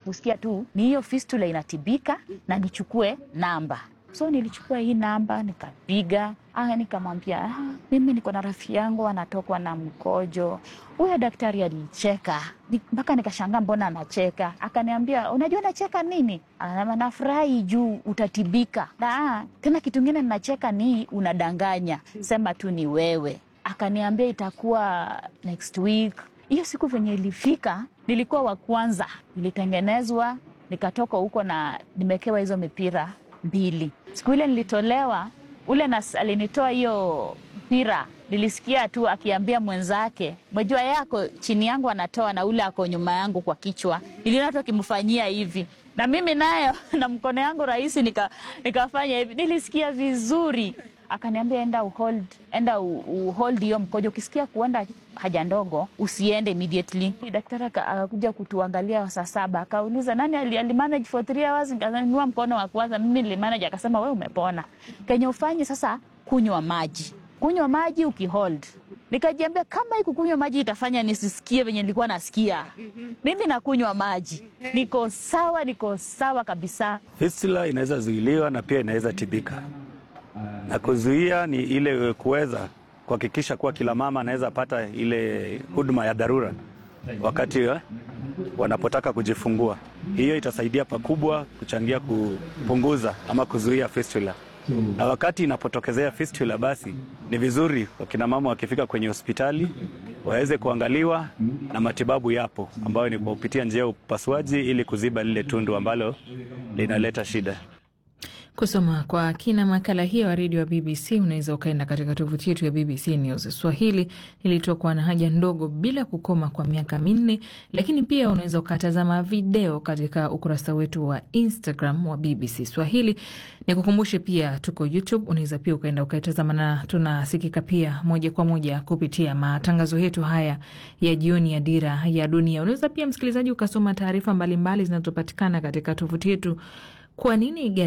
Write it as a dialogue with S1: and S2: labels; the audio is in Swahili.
S1: kusikia tu ni hiyo fistula inatibika na nichukue namba. So nilichukua hii namba nikapiga, ah, nikamwambia ah, mimi niko na rafiki yangu anatokwa na mkojo. Huyo daktari alicheka Ni- mpaka nikashangaa, mbona anacheka? Akaniambia, unajua nacheka nini? Anasema nafurahi juu utatibika. Na ah, tena kitu ingine ninacheka ni unadanganya, sema tu ni wewe. Akaniambia itakuwa next week. Hiyo siku venye ilifika, nilikuwa wa kwanza, nilitengenezwa nikatoka huko na nimekewa hizo mipira mbili. Siku ile nilitolewa, ule nas, alinitoa hiyo mpira, nilisikia tu akiambia mwenzake, mwejua yako chini yangu anatoa na ule ako nyuma yangu kwa kichwa, niliona tu akimfanyia hivi na mimi nayo na mkono yangu rahisi nika, nikafanya hivi, nilisikia vizuri akaniambia enda uhold, enda u- uhold hiyo mkojo. Ukisikia kuenda haja ndogo usiende immediately. Daktari aka- akakuja kutuangalia saa saba, akauliza nani ali, ali manage for three hours. Nikanyanyua mkono wa kwanza, mimi nilimanage. Akasema we umepona, kenye ufanye sasa, kunywa maji, kunywa maji ukihold. Nikajiambia kama hii kukunywa maji itafanya nisisikie venye nilikuwa nasikia, mimi nakunywa maji, niko sawa, niko sawa kabisa.
S2: Fistula inaweza zuiliwa na pia inaweza tibika, na kuzuia ni ile kuweza kuhakikisha kuwa kila mama anaweza pata ile huduma ya dharura wakati eh, wanapotaka kujifungua. Hiyo itasaidia pakubwa kuchangia kupunguza ama kuzuia fistula. Na wakati inapotokezea fistula, basi ni vizuri wakina mama wakifika kwenye hospitali waweze kuangaliwa na matibabu yapo, ambayo ni kwa kupitia njia ya upasuaji ili kuziba lile tundu ambalo linaleta shida.
S3: Kusoma kwa kina makala hiyo ya redio ya BBC unaweza ukaenda katika tovuti yetu ya BBC News Swahili. Ilitokwa na haja ndogo bila kukoma kwa miaka minne, lakini pia unaweza ukatazama video katika ukurasa wetu wa Instagram wa BBC Swahili. Nikukumbushe pia tuko YouTube, unaweza pia ukaenda ukaitazama, na tunasikika pia moja kwa moja kupitia matangazo yetu haya ya jioni ya Dira ya Dunia. Unaweza pia msikilizaji ukasoma taarifa mbalimbali zinazopatikana katika tovuti yetu. Kwa nini